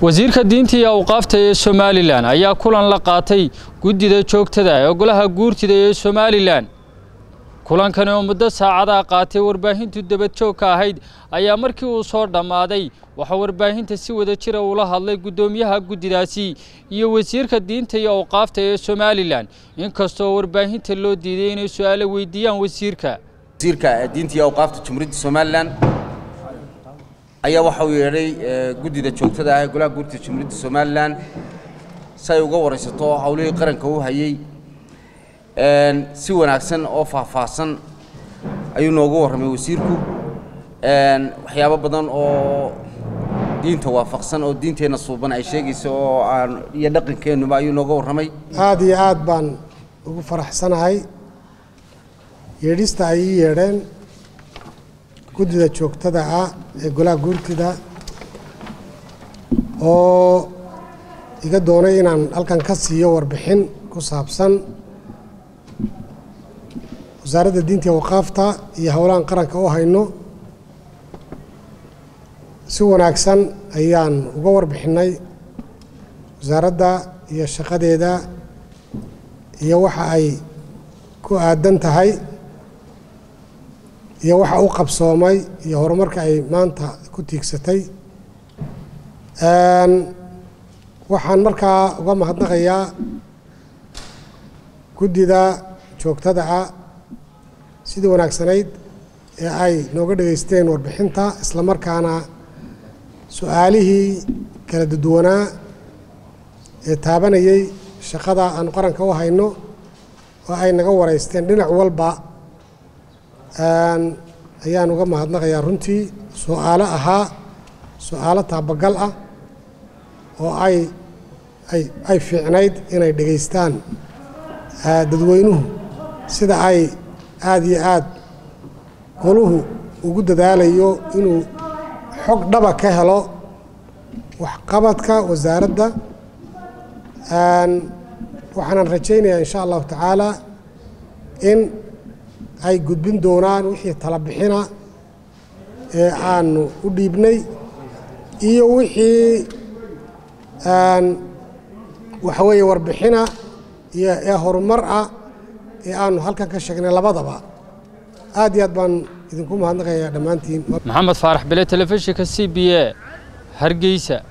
wasiirka diinta iyo awqaafta ee somalilan ayaa kulan la qaatay guddida joogtada ee golaha guurtida ee somalilan kulankani oo muddo saacadaa qaatay warbaahintu dabadjoogka ahayd ayaa markii uu soo dhammaaday waxaa warbaahinta si wada jira ula hadlay guddoomiyaha guddidaasi iyo wasiirka diinta iyo awqaafta ee somalilan inkastoo warbaahinta loo diiday inay su-aalo weydiiyaan wasiirka wasiirka diinta iyo awqaafta jumhuuriyadda somalilan ayaa waxa uu yeedhay guddida joogtada ah ee golaha guurtida jumhuuriyadda somalilan si ay uga waraysato howlihii qaranka u hayey si wanaagsan oo faahfaahsan ayuu noogu warramay wasiirku waxyaabo badan oo diinta waafaqsan oo diinteenna suuban ay sheegayso oo aan iyo dhaqankeennuba ayuu nooga warramay aad iyo aad baan ugu faraxsanahay yeedhista ay ii yeedheen guddida joogtada ah ee golaha guurtida oo iga doonay inaan halkan ka siiyo warbixin ku saabsan wasaaradda diinta iyo waqaafta iyo howlahan qaranka u hayno si wanaagsan ayaan uga warbixinnay wasaaradda iyo shaqadeeda iyo waxa ay ku aadan tahay iyo waxa u qabsoomay iyo horumarka ay maanta ku tiigsatay waxaan markaa uga mahadnaqayaa guddida joogtada ah sidii wanaagsanayd ee ay nooga dhegaysteen warbixinta isla markaana su-aalihii kala duduwanaa ee taabanayey shaqada aanu qaranka u hayno oo ay naga waraysteen dhinac walba ayaan uga mahadnaqayaa runtii su-aalo ahaa su-aalo taabagal ah oo ay ay ay fiicnayd inay dhegaystaan dadweynuhu sida ay aada iyo aad goluhu ugu dadaalayo inuu xog dhaba ka helo waxqabadka wasaaradda waxaanan rajaynayaa insha allahu tacaala in ay gudbin doonaan wixii tala bixina ee aanu u dhiibnay iyo wixii waxa weeye warbixina iyo ee horumar ah ee aanu halkan ka sheegnay labadaba aad iyo aad baan idinku mahadnaqayaa dhammaantiin maxamed faarax bele telefishinka c b a hargeysa